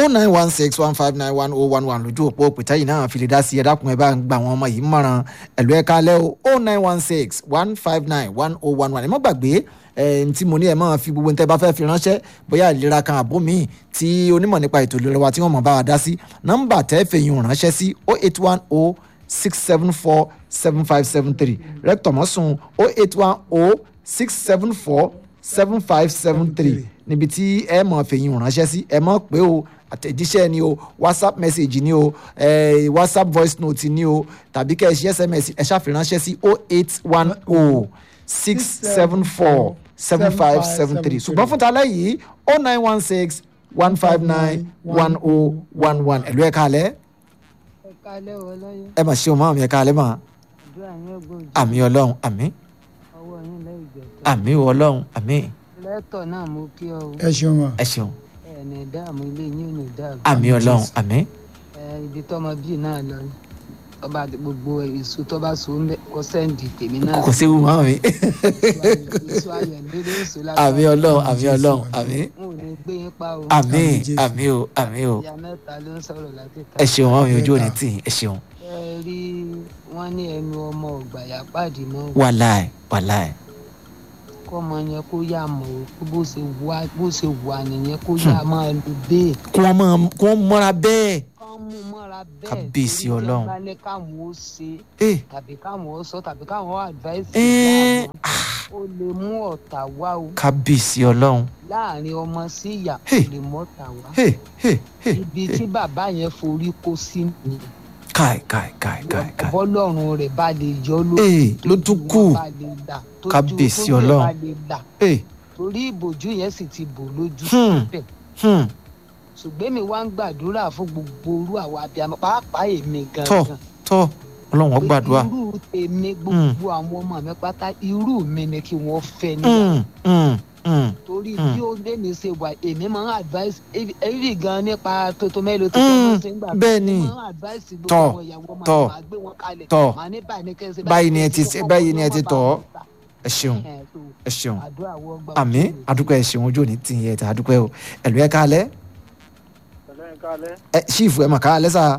o nine one six one five nine one oh one one lójú òpó òpìtá yìí náà fi lè dá sí ẹ dákun ẹ bá ń gba àwọn ọmọ yìí mọ̀ràn ẹ̀lú ẹ̀ka alẹ́ o o nine one six one five nine one oh one one ẹ mọ́ gbàgbé ẹ̀ tí mo ní ẹ máa fi gbogbo nǹkan bá fẹ́ fi ránṣẹ́ bóyá ìlera kan àbó míì tí onímọ̀ nípa ètò ìlera wa tí wọ́n mọ̀ bá wa dá sí nọ́mbà tẹ́ fẹ̀yìn ránṣẹ́ sí o eight one o six seven four seven five seven three rẹ́kítọ̀ mọ́sùn o eight one o six seven four seven five seven three níbi tí ẹ mọ̀ fẹ̀yìn ránṣẹ́ sí ẹ mọ̀ pé o àtẹ̀jíṣẹ́ ni o whatsapp message ni o eh, whatsapp voice note ni o tàbí kẹ́ ẹ ṣe sms ẹ ṣàfiránṣẹ́ sí o eight one o six seven four seven five seven three ṣùgbọ́n fún talẹ́ yìí o nine one six one five nine one o one one ẹ̀lú ẹ̀ka alẹ́ ẹ kalẹ́ o ọlọ́yẹ ẹ mà ṣe o máa mi ẹ̀ka alẹ́ mà àdúrà yín gbòòjì àmì ọlọ́run àmì ọwọ́ yín lẹ́yìn ìgbẹ́tọ̀ àmì ọlọ́run àmì lẹ́tọ̀ náà mo kí ọ o ẹ ṣeun wa ẹ ṣeun ẹ̀ẹ̀nì dààmú ilé yín ò ní dààmú àmì ọlọ́run àmì ẹ ibi tọmọ bíi náà lọ ni ọba gbogbo èso tó bá so ń bẹ kó sẹ́ǹdì tèmi náà kò séwu máa mi èso ayọ̀ nílé èso lágbára àmì ọlọ́run àmì ọlọ́run àmì n ò ní gbé yín pa o àmì Àmì Jésù. àmì o àmì o ìyá mẹ́ta ló ń sọ̀rọ̀ láti ta ẹ ṣeun máa mi ojú òní tì í ẹ ṣeun ẹ rí wọn ní ẹnu ọmọ ọgbàyà pàdé mọ́ wàláì wàláì kọ́mọ yẹn kó yá mọ̀ o kó bó ṣe wà bó ṣe wà nìyẹn kó yá máa lò bẹ́ẹ̀ kí wọ́n máa kí wọ́n mọ́ra bẹ́ẹ̀ kán mú mọ́ra bẹ́ẹ̀ Kábíyèsí torí Ọlọ́run. tí wọ́n bá ní káwọn ó ṣe ẹ tàbí káwọn ó sọ tàbí káwọn ó advice ẹ ìyá wọn ó lè mú ọ̀tá wá o kábíyèsí ọlọ́run láàrin ọmọ sí ìyá ó Hey. lè mú ọ̀tá wá ẹ ẹ ẹ ibi tí bàbá yẹn forí kó sí ni káì káì káì káì káì bọ́lọ́run rẹ̀ bá lè yọ Hey, ló tójú tún wọn kù. bá lè là, tójú- Kábíyèsí tójú ẹ̀ Ọlọ́run. bá lè là ẹ torí ìbòjú yẹn sì ti bò lójú Hmm. síbẹ̀ hmm ṣùgbọ́n mi wá ń gbàdúrà fún gbogbo orú àwọn abiyamọ pàápàá èmi tọ́ gangan tọ́ ọlọ́run ó gbàdúrà irú èmi gbogbo àwọn ọmọ mi pátá irú mi ni kí wọ́n fẹ́ ní Hmm, hmm, hmm. torí Mm. bí ó lé ní ṣe wà èmi máa ń advice èyí gan nípa tuntun mélòó tó Mm, tó ṣe ń gbà bẹ́ẹ̀ ni. mo máa ń advice gbogbo Tọ́, àwọn ìyàwó máa tọ́, máa gbé wọn kalẹ̀ tọ́. màá ní báyìí ní kí n ṣe Báyìí ni ẹ ti kí n ṣe- kọ́kọ́ báyìí ni ẹ kí ti wọ́n bá tọ́. wọn ta. ẹ ṣeun Ẹ̀, so, ẹ ṣeun àdúrà wọ́n gbà àmì wọ́n. àdúpẹ́ ẹ ṣeun ojú òní tì í ẹ tà àdúpẹ́ o ẹ̀lú ẹ káalẹ́ pẹ̀lú ẹ̀ kálẹ̀ ẹ ṣíìfù ẹ mà káalẹ́ sá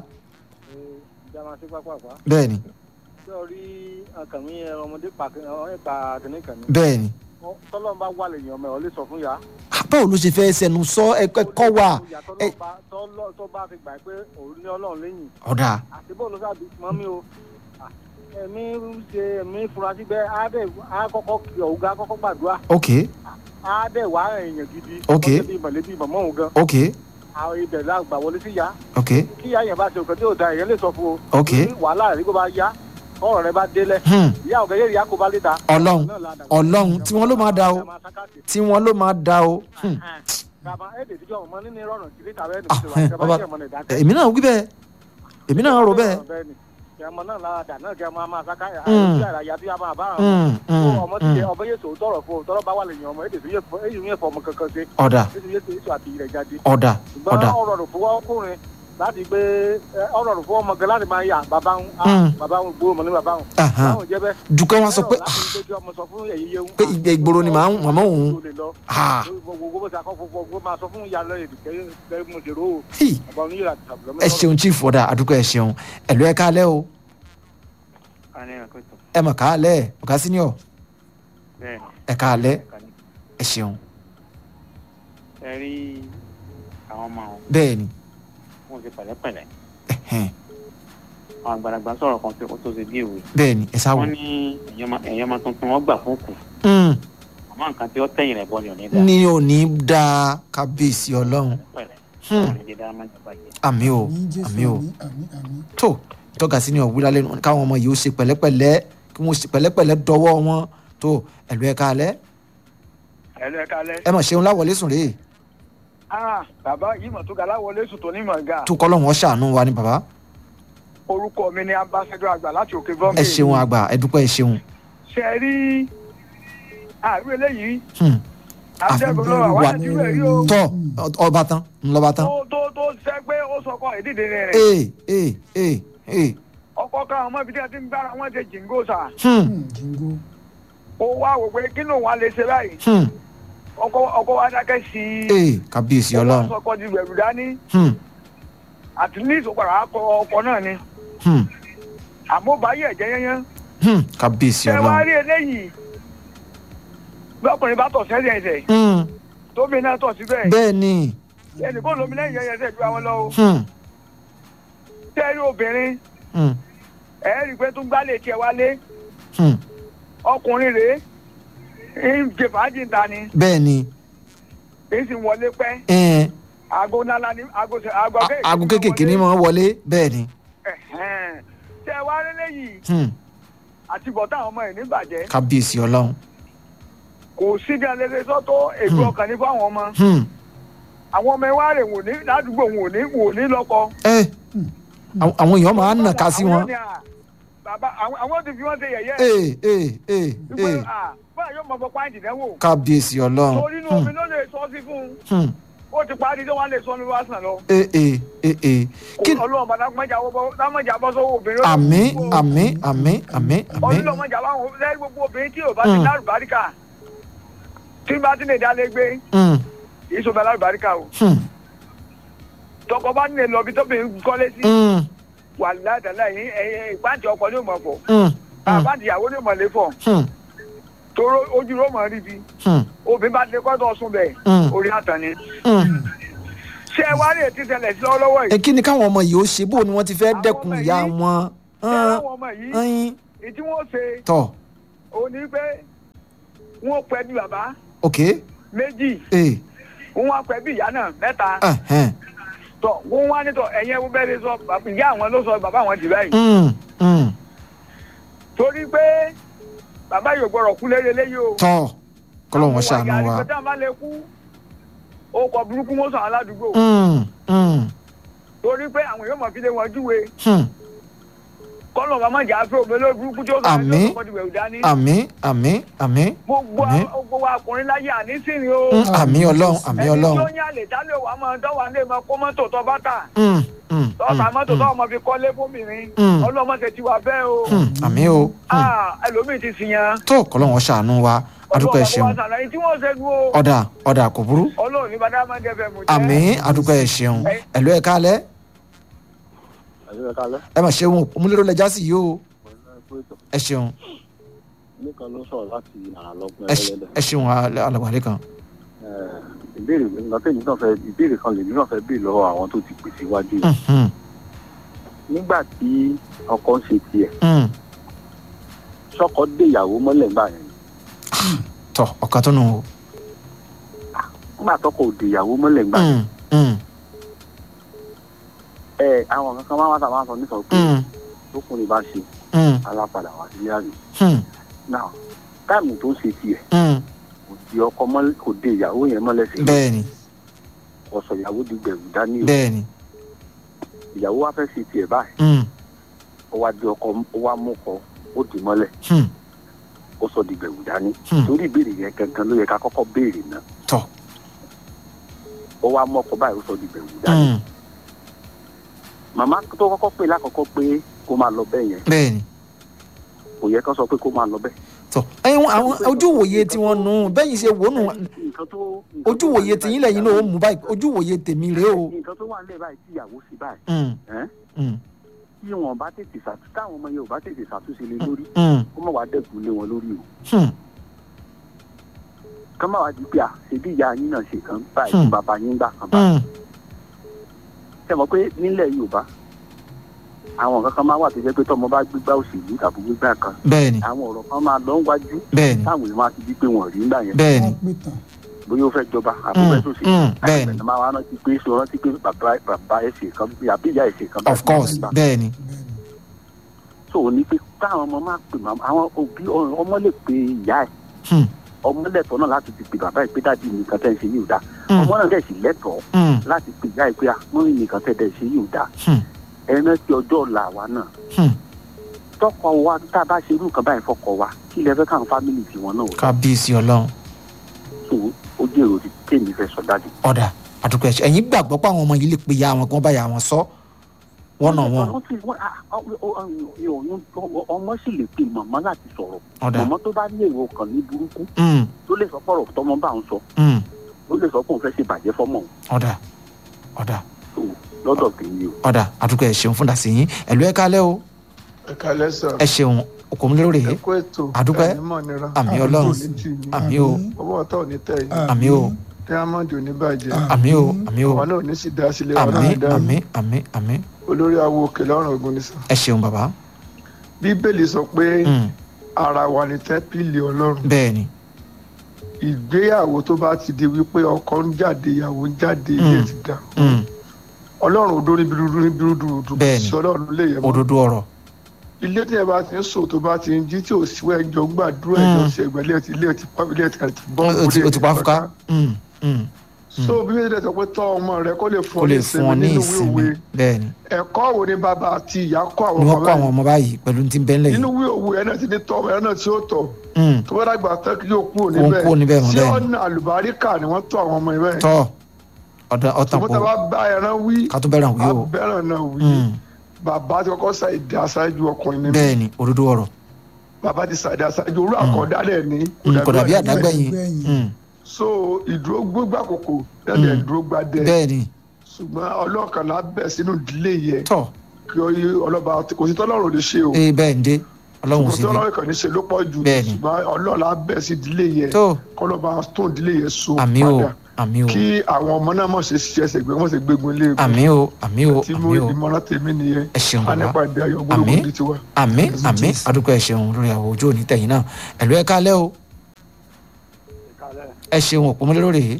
ìjàmbá sí pápákọ̀ bẹ́ẹ̀ ni ṣé o rí àkànmí ẹ ọmọdé pàkẹ́ ẹ̀ka kìnìkan ni bẹ́ẹ̀ ni tọ́lọ́ bá wà lèèyàn ọmọ ẹ̀ ọ lè sọ fún ya. báwo ló ṣe fẹ́ sẹnu sọ ẹ kọ́ wa Ìyá ẹ tọ́lọ́ bá- tọ́lọ́- tó bá fi gbà pé òun ní ọlọ́run lẹ́yìn ọ̀dà àti bóun ló sábì mọ́ mi o Ah, ẹ̀mí ṣe ẹ̀mí furasí bẹ́ẹ̀ á dẹ̀ á kọ́kọ́ kí ọ̀gá kọ́kọ́ gbàdúrà ok á dẹ̀ wá èèyàn gidi Ok. ọjọ́ bíi mọ̀lẹ́bí mọ̀mọ́ òun gan ok àwọn ibẹ̀ la gbà wọlé sí ya ok kí ìyá yẹn bá ṣe nǹkan tí ò da èèyàn lè sọ fún o Ok. Torí wàhálà rẹ̀ kó bá yá ọ̀rọ̀ rẹ̀ bá délẹ̀ hmm. ìyá ọ̀gá yẹn ìyá kó bá lè ta. ọlọ́run ọlọ́run tí wọ́n ló máa da o tí wọ́n ló máa da o hmm. kàmá èdè ìdíjọ́ ọmọ nínú ìrọ̀rùn kiri tàbí ẹni Ah, tó eh, wà bàbá- kí ọmọ nìdá èmi náà wí bẹ́ẹ̀ èmi náà rò bẹ́ẹ̀ kí ọmọ náà lára dà náà kí ọmọ máa sáká Mm. àyà àyà tí a máa bá àwọn Hmm, hmm, ọmọ ti jẹ hmm. ọmọ yéṣu tọrọ fún o tọrọ bá wà lẹ́yìn ọmọ èdè tó yẹ fọ èyí yẹ fọ ọmọ kankan ṣe ọ̀dà èdè yẹ èso àti ìrẹ̀ jáde ọ̀dà ṣùgbọ́n ọ̀dà ọ̀rọ̀ rò fún ọkùnrin láti gbé ẹ, ọ̀rọ̀ rò fún ọmọ gan láti máa yà bàbá ń Mm. bàbá ń gbó ọmọ ní bàbá ń Ahan. báwọn jẹ bẹ́ẹ̀ dùkọ́ wọn sọ pé láti gbé ọmọ sọ fún ẹ̀yìn yẹun pé ìgbẹ́ ìgboro ni màá màmá òun ah gbogbo bó ṣe akọ́kọ́ gbogbo máa sọ fún ìyá lọ́yẹ̀ dùkẹ́ kẹ́ mo ṣèrò o hi. àbọ̀ ní ìlà tàbí ẹ ṣeun chief ọ̀dà àdúgbò ẹ ṣeun ẹ̀lú ẹ káalẹ́ o ẹ mà káalẹ́ ọ̀gá senior ẹ káalẹ́ ẹ ṣeun ẹ rí àwọn ọmọ wọn bẹ́ẹ̀ ni wọn ti pẹ̀lẹ́pẹ̀lẹ́ ẹ̀hẹ́n, àwọn àgbàlagbà sọ̀rọ̀ kan tí ó tó ṣe bí òwe bẹ́ẹ̀ ni ẹ sáwọ. wọn ní ẹ̀yọ́ ọmọ tuntun wọn gbà fún kù Mm, àmọ́ nǹkan tí ó tẹ̀yìn rẹ̀ bọ́ ni ò ní dáa ní ò ní da kábíyèsí ọlọ́run pẹ̀lẹ́ Hmm. wọn ní dídá má jọba jẹ. àmì o ní jésù àmì o àmì àmì àmì tó tọ́ka sí ní ọ̀wúlá lẹ́nu káwọn ọmọ yìí ó ṣe pẹ̀lẹ́pẹ̀lẹ́ kí wọ́n ṣe pẹ̀lẹ́pẹ̀lẹ́ dọwọ́ wọn tó ẹ̀lú ẹ káalẹ́ ẹ̀lú ẹ̀ka alẹ́. ẹ mọ̀ ṣeun láwọlé sùn rèé ah bàbá yìí mọ̀ tó ga láwọlé sùn tó ní mọ̀ọ́gà tó kọ́ lọ́wọ́ ṣàánú wa ni bàbá orúkọ mi ni ambassador àgbà láti òkè gọ́ọ̀mù. ẹ ṣeun àgbà ẹ dúpẹ́ ẹ ṣeun. ṣe rí àrùn eléyìí Hmm. àtẹ̀gùn lọ́wọ́ àwọn Wà- àti ìwé rí o tọ́ ọba tán ńlọba tán. tó tó tó ṣe pé ó sọkọ ìdíje rẹ̀ ee ee ee ee ọkọ ká ọmọ ibi tí a ti ń gbára wọn ṣe jìngó sà hmm Hmm, jingo ó wá wò pé kí ló wà lè ṣe báyìí hmm ọkọ ọkọ wa dákẹ́ sí i ee kábíyèsí ọlọ́run ọkọ di gbẹ̀rù dání Hmm, at least ó padà wá kọ ọkọ náà ni hmm, àmọ́ báyìí ẹ̀jẹ̀ yẹnyẹn hmm, kábíyèsí ṣé wàá ọlọ́run rí eléyìí bí ọkùnrin bá tọ̀ sẹ́yìn ẹsẹ̀ Hmm, tómi náà tọ̀ síbẹ̀ bẹ́ẹ̀ ni ẹnì kó lómi lẹ́yìn ẹyẹ ẹsẹ̀ ju àwọn lọ o Hmm, tẹ́rí obìnrin hmm, ẹ̀ rí i pé tún gbálẹ̀ tiẹ̀ wálé hmm, ọkùnrin rèé ń jẹ fàájì ta ni bẹ́ẹ̀ ni èyí sì wọlé pẹ́ ẹ̀ẹ́n, aago ńlá ni aago ṣe aago a- aago kéékèèké ni mo wọlé bẹ́ẹ̀ ni Ẹ̀hẹ́n. tẹ wá rí léyìí Hmm, àti bọ̀tá àwọn ọmọ ẹ̀ nígbàjẹ́ kábíyèsí ọlọ́run kò sí gan lẹ́sẹ̀ sọ́tọ̀ ètò Hmm. ọkàn ní fáwọn ọmọ Hmm, àwọn ọmọ ẹ wá rè wò ní ládùúgbò wò ní wò ní lọ́kọ. ẹ àwọn àwọn èèyàn máa ń nàka sí Àwọn wọn yóò ní à, bàbá àwọn àwọn ti fi wọn ṣe yẹ̀yẹ́ ee ee ee wípé ee à báyìí yóò mọ bọ pàǹtì náà wò kábíyèsí ọlọ́run torí inú Hmm, omi ló lè sọ sí fún un hmm, ó ti parí tí wọn lè sọ ní wàásù lọ. ee ee ee ee kí ọlọ́run bá dámọ̀jà bọ́ sọ́wọ́ obìnrin. àmì àmì àmì àmì àmì ọlọ́mọjà báwọn lẹ́yìn gbogbo obìnrin tí ò bá ti Hmm. lárùbáríkà tí bá ti lè dálé gbé Hmm, kì í sọ bẹ lárùbáríkà o hmm, tọkọ bá nílé lọ bí tóbi kọ́lé sí hmm, wà ládàlá yìí ẹ̀yẹ ìpáǹtì ọkọ ní òmò fọ hmm, hmm, àpáǹtì ìyàwó ní òmò lè fọ hmm, toró ojú ló mọ̀ rí bi hmm, obìnrin bá ti lè kọ́tọ̀ sùn bẹ̀ hmm, orí àtàn ni. hmm. ṣé ẹ wá lè ti ṣẹlẹ̀ sí lọ́wọ́lọ́wọ́ ẹ yìí. kí ni káwọn ọmọ yìí ó ṣe bó ni wọ́n ti fẹ́ Àwọn dẹ́kun ọmọ ìyá yìí- wọn ṣé àwọn ọmọ yìí ẹyin èyí tí wọ́n ṣe tọ òun ni pé wọ́n pẹ́ bí bàbá ok méjì ee wọ́n wá pẹ́ bí ìyá náà mẹ́ta ẹhẹn tọ̀ wọ́n wá nítọ̀ ẹ̀yẹ wo bẹ́ẹ̀ lè sọ bàbá- ìyá àwọn ló sọ bàbá àwọn jì báyìí mm, mm, torí pé bàbá yóò gbọ́dọ̀ kú lérè léyìí o. tọ kọlọ́run wọn ṣàánú wa àwọn àgbà bá lè kú ó kọ burúkú wọn sọ aládùúgbò Mm, mm, torí pé àwọn yóò mọ̀ fi lé wọn júwe hmm. kọ́nà bàmá jà fẹ́ òbí lórí burúkú tí ó sọ Àmín. ẹjọ́ ọmọdé wẹ̀rù dání. àmì àmì àmì gbogbo Àmín. àwọn- gbogbo ọkùnrin láyé àní sí ni o. Mm, àmì ọlọ́run àmì ẹni tí ó ọlọ́run ní àlè dálé wàá máa dọ́wà ní ìmọ̀ kó mọ́tò tó bá tà Mm, mm, tọ́ta mm, mọ́tò mm, tó ọmọ fi kọ́lé fóbìnrin Mm. ọlọ́mọ ṣe ti wà bẹ́ẹ̀ o. mm, àmì o mm. Ah, ẹlòmíì ti sìn yẹn. tó kọlọ́run wọn ṣàánú wa adúpẹ́ Ọlọ́run ṣeun bá wa ṣàlàyé tí wọ́n ṣe nu o. ọ̀dà ọ̀dà kò burú ọlọ́run ní bàdá máa ń jẹ́ fẹ́ mu jẹ́. àmì adúpẹ́ ṣeun ẹ̀lú ẹ̀ka alẹ́ àyẹ̀wò kalẹ̀ ẹ mà ṣeun òmùlérò lẹjà sí yìí o ẹ ṣeun nìkan ló sọ̀rọ̀ láti àlọ́gbọ̀n ẹ ṣe- ẹ ṣeun alàgbàlẹ kan ìbéèrè nǹkan tẹ̀mí náà fẹ́ ìbéèrè kan lèmi náà fẹ́ béèrè lọ́wọ́ àwọn tó ti pèsè iwájú yìí Mhm, nígbà tí ọkọ ń ṣe tiẹ̀ mhm. sọ́kọ dé ìyàwó mọ́lẹ̀ ńgbà yẹn tọ ọ̀kan tó nù o nígbà tọkọ ò dé ìyàwó mọ́lẹ̀ ńgbà yẹn Mm, mm, ẹ àwọn kankan máa wá sábà sọ nísọ pé mm, tókùnrin bá ṣe mm, alápadà wá sílé àná mm, náà táìmù tó ń ṣe tiẹ̀ mm. kò di ọkọ mọ́lẹ̀ kò dé ìyàwó yẹn mọ́lẹ̀ sí bẹ́ẹ̀ni ọ̀sọ̀ ìyàwó di gbẹ̀rù dání o bẹ́ẹ̀ni ìyàwó wa fẹ́ ṣe tiẹ̀ báyìí Mm, ó wá di ọkọ ó wá mú ọkọ ó dì mọ́lẹ̀ mm, ó sọ di gbẹ̀rù dání Hmm. torí ìbéèrè yẹn gangan ló yẹ ká kọ́kọ́ béèrè náà tọ ó wá mú ọkọ báyìí ó sọ di gbẹ̀rù dání Mm, màmá tó kọ́kọ́ pè lákọ̀ọ́kọ́ pé kó máa lọ bẹ́ẹ̀ yẹn bẹ́ẹ̀ni kò yẹ kó sọ pé kó máa lọ bẹ́ẹ̀. tọ ẹyin wọn- àwọn ojú wòye tí wọn nù bẹ́yìn ṣe wò nù nǹkan tó nǹkan ojú tó wà wòye ní tìyín báyìí lẹ́yìn náà ó mú báyìí ojú wòye tèmi rèé o nǹkan tó wà nílẹ̀ báyìí tí ìyàwó sí báyìí Mm, ẹ́ mm, tí wọn bá tètè ṣàtúnṣe táwọn ọmọ yẹn ò bá tètè ṣàtúnṣe lé lórí mm, kó má wàá dẹ́kun lé wọn lórí o mm. kó má wàá di pé à ṣebí ìyá yín náà ṣe kan báyìí Hmm. fún bàbá yín gbà kan báyìí Mm, ṣe mọ̀ pé nílẹ̀ Yorùbá àwọn nǹkan kan máa wà tó jẹ́ pé tọ́mọ bá gbígbá òṣèlú tàbí gbígbá kan bẹ́ẹ̀ni àwọn ọ̀rọ̀ kan máa lọ ń wájú bẹ́ẹ̀ni táwọn èèyàn máa ti di pé wọn rí nígbà yẹn bẹ́ẹ̀ni bóyá ó fẹ́ jọba àbí ó fẹ́ tó ṣe Mm, mm, bẹ́ẹ̀ni àìsàn máa wá rántí pé sọ rántí pé bàbá bàbá ẹ̀ ṣe kan bí àbí ìyá ẹ̀ ṣe kan of course nígbà. bẹ́ẹ̀ni so ò ní pé táwọn ọmọ máa pè màmá àwọn òbí ọmọ lè pe ìyá ẹ̀ Hmm, ọmọ lẹ́tọ̀ọ́ náà láti ti pè bàbá ẹ̀ pé dájú nìkan tẹ́ ẹ ṣe yìí ò dáa mm, ọmọ náà dẹ̀ sì lẹ́tọ̀ọ́ mm, láti pè ìyá ẹ̀ pé àmọ́ nìkan tẹ́ ẹ ṣe yìí ò dáa Hmm. ẹ rántí ọjọ́ ọ̀la wa náà Hmm. tọkọ wa tá a bá ṣe irú nǹkan báyìí fọkọ wa kí lẹ fẹ́ káwọn fámìlì tiwọn náà rọ kábíyèsí ọlọ́run so ó jẹ́ èrò tí tèmi fẹ́ sọ dájú ọ̀dà àdúgbò ẹ̀ṣẹ̀ ẹ̀yin gbàgbọ́ pé àwọn ọmọ yìí lè pe ya àwọn kan bá ya wọn sọ one on one Ọmọ sì- wọ́n- ah, ah, oh, ah, yóò- yóò- ọmọ sì lè pe màmá láti sọ̀rọ̀ ọ̀dà màmá tó bá ní èrò ọkàn ní burúkú Mm, tó lè sọ pọ̀rọ̀ tọmọ bá ń sọ mm, ó lè sọ pé òun fẹ́ ṣe bàjẹ́ fọ́mọ òun. ọ̀dà ọ̀dà So, lọ́dọ̀ tèmi o. ọ̀dà àdúgbò ẹ̀ ṣeun fún dàsí yín ẹ̀lú ẹ̀ kálẹ̀ o ẹ kalẹ sọ ẹ ṣeun òkòmúlérò rèé ẹ kó ètò Àdúpẹ́. ẹnìmọ̀ nira àmì ọlọ́run ní tì yín àmì o owó ọ̀tọ̀ ò ní tẹ̀ yín àmì o diamond ò ní bàjẹ́ àmì o àmì o àwọn náà ò ní sì dá sílé àwọn àmì náà dá àmì àmì àmì olórí awo òkè lọ́rùn ogun ní sọ. ẹ ṣeun bàbá bíbélì sọ pé Mm, ara wa ni tẹ́pìlì ọlọ́run bẹ́ẹ̀ ni ìgbéyàwó tó bá ti di wípé ọkọ ń jáde ìyàwó ń jáde ilé Mm. ti dà Mm, ọlọ́run ò dórí bírúdú ní bírúdú Bẹ́ẹ̀ ni. sí ọlọ́run lè yẹ mọ́ òdodo ọ̀rọ̀ ilé tí ẹ bá ti ń sùn tó bá ti ń jí tí ò sí ẹjọ́ gbàdúrà ẹjọ́ Mm. ṣe ìgbàlẹ̀ ti ilé ti pa ilé ti àti ó ti- ó ti pa fúká Mm, mm, so bí wọ́n ti sọ pé tọ́ ọmọ rẹ kó lè fún ó ọ lè ní fún ọ ìsinmi ní nínú ìsinmi wíwòwe bẹ́ẹ̀ ni ẹ̀kọ́ wo ni bàbá àti ìyá kọ́ àwọn ni wọ́n ọmọ kọ́ àwọn báyìí ọmọ báyìí pẹ̀lú tí ń bẹ́ẹ̀ lẹ̀ nínú yìí wíwòwe ẹ̀ náà ti ní tọ́ ọmọ ẹ̀ náà tí ó tọ̀ Mm, tó bá dàgbà tán kí yóò kúrò Kó ń kúrò níbẹ̀ mọ́ tí bẹ́ẹ̀ ni. ọ̀nà àlùbáríkà ni wọ́n tọ́ àwọn ọmọ ìbẹ́ tọ́ ọ̀dà ọ̀tàn tòmọ́tà bá pọ̀ bá ẹran wí ká tó bẹ̀rẹ̀ wí o abẹ́rẹ́ náà wí Mm, bàbá ti kọ́kọ́ ṣàìdí aṣáájú ọkùnrin nínú bẹ́ẹ̀ ni òdodo ọ̀rọ̀ bàbá ti ṣàìdí aṣáájú orú àkọ́dá dẹ̀ ní Mm, kò dàbí àdúgbò àdágbẹ̀yìn àdágbẹ̀yìn. Mm, so ìdúró gbégbá kòkò lẹ́dẹ̀ Mm. ìdúró gbá dẹ̀ bẹ́ẹ̀ ni ṣùgbọ́n ọlọ́kànlá bẹ̀ sínú ìdílé yẹ tọ́ kí ó yí ọlọ́ba kò sí tọ́lọ́run lè ṣe o ee bẹ́ẹ̀ ń dé ọlọ́run kò sì sí ní tọ́lọ́run kàn ní ṣe ló pọ̀ jù Bẹ́ẹ̀ ni. ṣùgbọ́n ọlọ́ọ̀lá bẹ̀ sí ìdílé yẹ tó kọ́lọ́ba tó ìdílé yẹ so àmì o padà àmì o kí àwọn ọmọ náà mọ̀ ṣe ṣiṣẹ́ ṣègbè wọ́n ṣe gbégun lé egun àmì o àmì o tí mo àmì o ìmọ̀ràn tèmi nìyẹn ẹ ṣeun a bàbá nípa ìdí ayọ̀ Àmín. gbólógbó di tiwa. àmì àmì àdúgbò ẹ ṣeun lórí àwọn ojú òní tẹ̀yìn náà ẹ̀lú ẹ̀ kálẹ̀ o ẹ ṣeun òpómọlérò rèé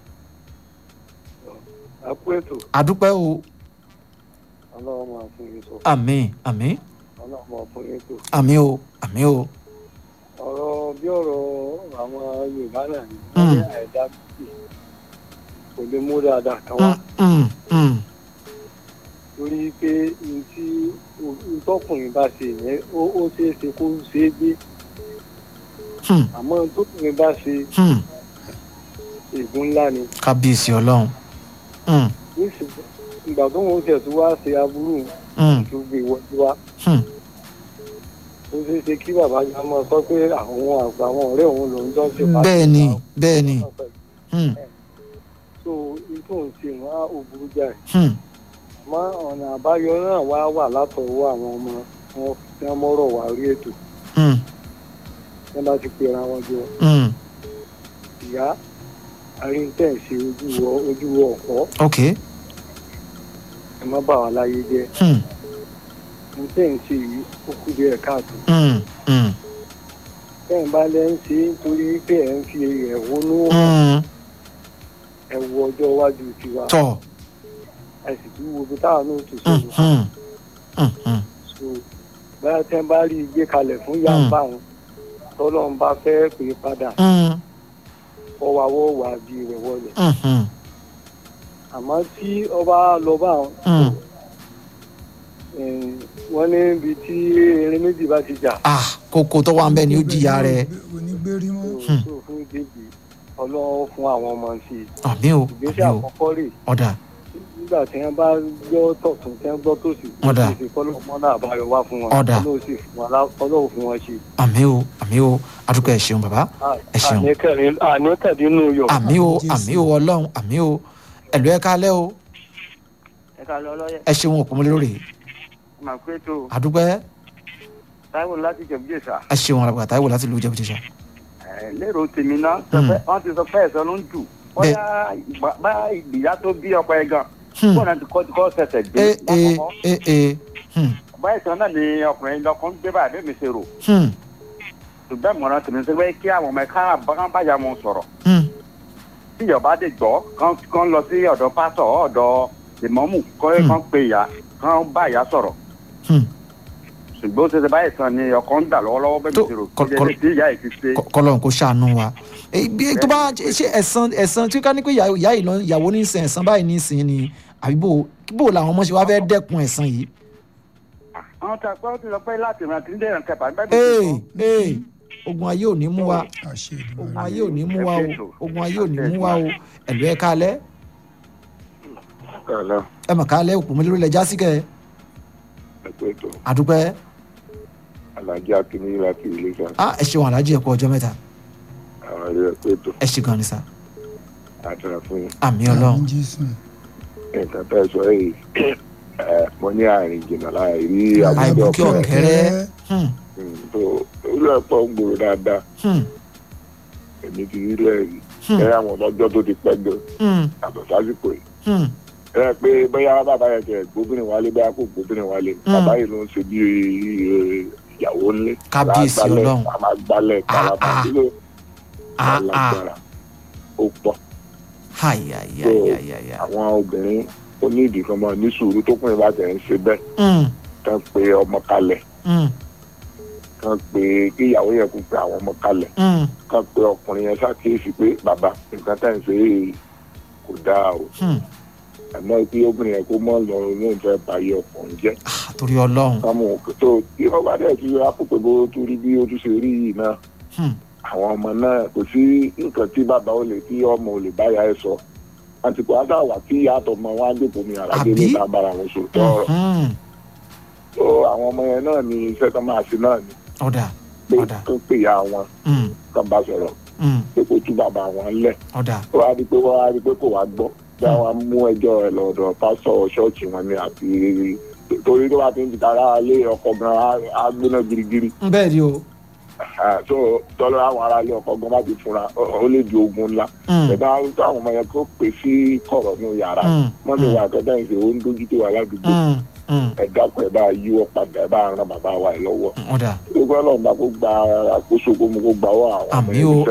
ẹ kú ètò àdúpẹ́ o ọlọ́run máa fún yín sọ àmì àmì ọlọ́run máa fún yín tó àmì o àmì o ọ̀rọ̀ bí ọ̀rọ̀ àwọn yorùbá náà ni Mm. wọ́n ní àìdá bíbí kò lè mú dáadáa kan wá Mm, mm, mm, torí pé n tí ntọ́kùnrin bá ṣe yẹn ó ó ṣeé ṣe kó ṣe é gbé mm, àmọ́ ntọ́kùnrin bá ṣe mm. ègún ńlá ni kábíyèsí ọlọ́run Mm, nísìnyí ìgbà tó ń tẹ̀ tó wá ṣe aburú mm, tó gbé wọlé wá mm. ó ṣeé ṣe kí bàbá yẹn máa sọ pé àwọn àgbà àwọn ọ̀rẹ́ òun lòún jọ ń ṣe pàtó bẹ́ẹ̀ ni bẹ́ẹ̀ ni Mm, so ikú ń ṣe wọn á ò burú jáì mm, mọ ọ̀nà àbáyọ náà wá wà látọwọ́ àwọn ọmọ wọn tí wọ́n mọ́rọ̀ wá rí ètò mm, wọ́n bá ti pera wọn jọ mm. ìyá àríntẹ̀ ṣe ojú wọ ojú wọ ọ̀pọ̀ ok ẹ má bà wá láyé jẹ́ Mm, ntẹ̀ ń ṣe yìí ó kú díẹ̀ káàtó mm, mm, tẹ́ ń bá lẹ́ ń ṣe nítorí pé ẹ̀ ń fi ẹ̀hónú mm. ẹ̀wù ọjọ́ iwájú tiwa tọ́ ẹ sì tún wo ibi táwọn náà tún Mm, sọ̀rọ̀ mm, mm, mm. so báyà tẹ́ ń bá rí i gbé kalẹ̀ fún Mm. yàmbá wọn tọ́lọ́ ń bá fẹ́ pè é padà Mm, ọwọ́ àwọ̀ wà bí rẹ̀ wọlé mm, mm, àmọ́ tí ọba lọ bá wọn mm. eh, wọ́n ní ibi tí erin méjì bá ti jà ah kókó tó wà ń bẹ ni ó jìyà rẹ onígbérí mọ́. tó tó fún débi ọlọ́wọ́ fún àwọn ọmọ sí i àmì o ìgbésẹ̀ àmì o àkọ́kọ́ rè ọ̀dà nígbà tí wọ́n bá gbọ́ tọ̀tún tí wọ́n gbọ́ tòsì Ọ̀dà. ó sì kọ́lọ́mọ́ náà àbáyọ wá fún wọn Ọ̀dà. ọlọ́wọ́ sì fún wọn lá- ọlọ́wọ́ fún wọn ṣe. àmì o àmì o àdúgbò ẹ ṣeun bàbá Ẹ ṣeun. àníkàdínú yọ. àmì o àmì o ọlọ́run àmì o ẹ̀lú ẹ̀ kálẹ̀ o ẹ ká lọ lọ́yẹ̀ ẹ ṣeun òpómọlérò rèé máa pé tó àdúgbò ẹ táìwò láti jẹ̀bùjẹ̀sà ẹ ṣeun àràbà táìwò láti lu jẹ́bùjẹ́sà lérò tèmi náà sọ pé wọ́n ti sọ pé ẹ̀sán ló ń jù Bẹ́ẹ̀. bóyá ìgbà- bá ìgbìyà tó bí ọkọ ẹ̀ gan Hmm. bọ́ọ̀ náà ti kọ́ ti kọ́ ṣẹ̀ṣẹ̀ gbé ẹ ẹ lákọ̀ọ́kọ́ ẹ ẹ hmm, bá ẹ̀sán náà ni ọkùnrin lọkàn gbé báyìí bẹ́ẹ̀ mi ṣe rò hmm, ṣùgbọ́n ìmọ̀ràn tèmi ṣe pé kí àwọn ọmọ ẹ̀ka bá báyà wọn sọ̀rọ̀ hmm, tí ìjọba dé gbọ́ kán kán lọ sí ọ̀dọ̀ pásọ̀ ọ̀dọ̀ ìmọ̀mù kán Hmm. kán pe ìyá kán bá ìyá sọ̀rọ̀ hmm. ṣùgbọ́n ó ṣe ṣe báyìí sàn ni ọkàn ń dà lọ́wọ́lọ́wọ́ bẹ́ẹ̀ mi Tó- ṣe rò kọ- kí kọ- ẹni tí ìyá yìí ti ṣe Kọ- kọlọ́run kó ṣàánú wa Eh, bí tó bá ṣe ẹ̀sán ẹ̀sán tí ká ní pé ìyá ìyá ìlọ ìyàwó ní sìn ẹ̀sán báyìí ní sìn ni àbí bò bò làwọn ọmọ ṣe wá fẹ́ dẹ́kun ẹ̀sán yìí. àwọn tí a pẹ́ ó ti sọ pé láti ìrìn àti nílẹ̀ kẹfà bẹ́ẹ̀ mi ee ṣe sọ. ee ogun ayé ò ní mú wa àṣẹ ogun ìdìbò ayé ò ní mú wa o ogun ayé ò ní mú wa o ẹ̀lú ẹ̀ kálẹ̀ ẹ mọ̀ kálẹ̀ òpó mi lórí ilẹ̀ jásíkẹ́ ẹgbẹ́ tó àdúpẹ́ alájí akínní láti ilé sá ah ẹ ṣeun alájí ẹ̀kọ́ ọjọ́ mẹ́ta àwọn ẹ̀rọ ẹgbẹ́ tó ẹ ṣe gan ni sá àtàrà fún yín àmì ọlọ́run Àmín Jésù. nǹkan tẹ́ ẹ sọ yìí ẹ mo ní àárín jìnnà láì rí àbújá àìbùkẹ́ ọ̀kẹ́ ọ̀kẹ́rẹ́ Hmm, tó orí ẹ̀pọ̀ ń gbòòrò dáadáa hmm, èmi ti rí lẹ́yìn Hmm. ẹ àwọn ọlọ́jọ́ tó ti pẹ́ gan hmm, àtọ̀ sásìkò yìí hmm. ẹ pé bóyá bàbá yẹn tẹ gbóbìnrin wálé bóyá kò gbóbìnrin wálé Mm. bàbá yìí ló ń ṣe bí eh, ìyàwó ńlé Kábíyèsí Àgbálẹ̀, Ọlọ́run. a máa gbálẹ̀ Ah, kálá ah. kílò ah ah alágbára ó pọ̀ ayayayayaya àwọn obìnrin ó ní ìdí kan mọ́ ní sùúrù tó kùnrin bá tẹ̀ ń ṣe bẹ́ẹ̀ Hmm, kàn pé ọmọ kalẹ̀ hmm, kàn pé kí ìyàwó yẹn kó pe àwọn ọmọ kalẹ̀ hmm, kàn pé ọkùnrin yẹn ṣàkíyèsí pé bàbá nǹkan tẹ̀ ń ṣe é kò dáa o hmm. àmọ́ kí obìnrin yẹn kó mọ́ lọ lóun fẹ́ báyé ọkùnrin jẹ́ Ah, torí ọlọ́run kámú tó tí wọ́n bá dẹ̀ ti rákòpé bó tún rí bí ó tún ṣe rí yìí náà Hmm, àwọn ọmọ náà kò sí nǹkan tí bàbá ò lè tí ọmọ ò lè báyà ẹ sọ àtìkù àtàwà tí ìyàtọ̀ ọmọ wọn á dìbò ní àràdé Àbí? níta bára wọn sòótọ́ ọ̀rọ̀ hmm. tó àwọn ọmọ yẹn náà ní iṣẹ́ tó máa ṣe náà ni ọ̀dà pé Ọ̀dà. tó pè ya wọn Hmm, kàn bá sọ̀rọ̀ hmm. pé kó tú bàbá wọn lẹ̀ ọ̀dà ó wá rí pé wọ́n á rí pé kò wá gbọ́ bí àwọn mú ẹjọ́ ẹ lọ́dọ̀ pásọ̀ ṣọ́ọ̀ṣì wọn ni àti torí tó bá ti ń tara lé ọkọ̀ gan á- á gbóná girigiri bẹ́ẹ̀ ni o Ah, so tọ́lọ́ àwọn aráalé ọkọ̀ gan bá ti fura ó- ó lè di ogun ńlá Hmm, ẹ̀dá tó àwọn ọmọ yẹn kó pè sí kọ̀rọ̀ ní yàrá hmm, mọ́tò wa àtọ́jà ìṣe ó ń dójú tó wà ládùúgbò hmm, hmm. ẹ̀dá kan ẹ̀ bá yíwọ́ padà ẹ̀ bá ran bàbá wa ẹ̀ lọ́wọ́ ọ̀dà gbogbo ọlọ́run bá kó gba àkóso kó mú kó gbà wọ́ àwọn ọmọ Àmì yẹn o. níṣẹ́